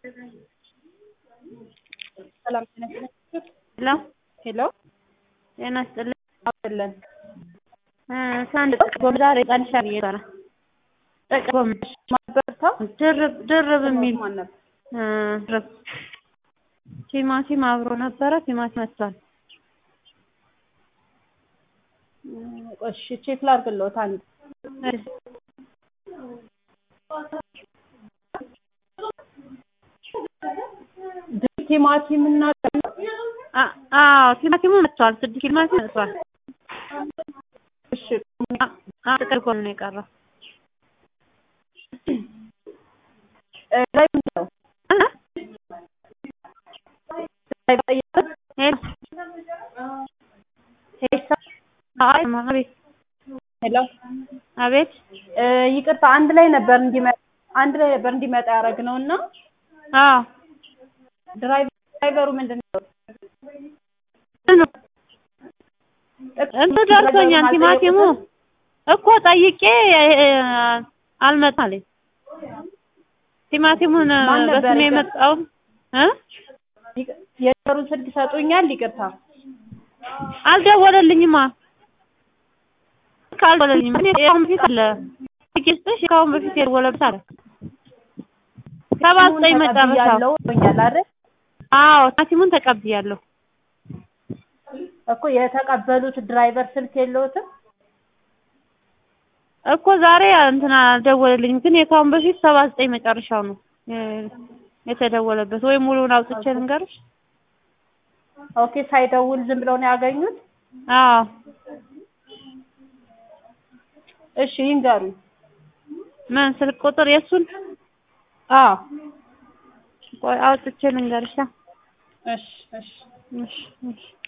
ሰላም ጤና ይስጥልኝ። ሄሎ ሄሎ ጤና ይስጥልኝ። አለን ሳንድ ጥቅም ዛሬ ቀንሻ ብዬ ነበረ። ጥቅም ማበርታ ድርብ ድርብ የሚል ማን ነበር? እ ድርብ ቲማቲም አብሮ ነበረ። ቲማቲም መጥቷል። እሺ ቼክ ላድርግልዎት አንድ ቲማቲም እና አ- አዎ ቲማቲሙ መጥቷል። ስድስት ቲማቲም መጥቷል። እሺ አ- አ- ጥቅል ጎን ነው የቀረው። እ ላይ ምንድን ነው? እ? ላይ ጠይቀን ሄሎ ሄሳ አይ አቤት ሄሎ አቤት እ ይቅርታ አንድ ላይ ነበር እንዲመጣ አንድ ላይ ነበር እንዲመጣ ያደረግነው እና አዎ ድራይቨ- ድራይቨሩ ምንድን ነው? ነው እንቱ ደርሶኛል። ቲማቲሙ እኮ ጠይቄ እ፣ አልመጣም አለኝ። ቲማቲሙን ማን ነበር በስሜ የገ- የመጣውን እ ይቅ- የዘሩን ስልክ ይሰጡኛል? ይቅርታ አልደወለልኝማ ካልደወለልኝም እኔ ከአሁን በፊት አለ ጌስጥሽ ከአሁን በፊት የደወለብት አለ ሰባ ዘጠኝ መጨረሻው ተቀብያለሁ ብሎኛል አይደል? አዎ ቲማቲሙን ተቀብያለሁ። እኮ የተቀበሉት ድራይቨር ስልክ የለዎትም? እኮ ዛሬ እንትና አልደወለልኝም፣ ግን የካሁን በፊት ሰባ ዘጠኝ መጨረሻው ነው እ፣ የተደወለበት ወይ ሙሉውን አውጥቼ ልንገርሽ? ኦኬ ሳይደውል ዝም ብለው ነው ያገኙት? አዎ እሺ ይንገሩኝ። ምን ስልክ ቁጥር የእሱን አዎ ቆይ አውጥቼ ልንገርሻ? እሺ እሺ እሺ እሺ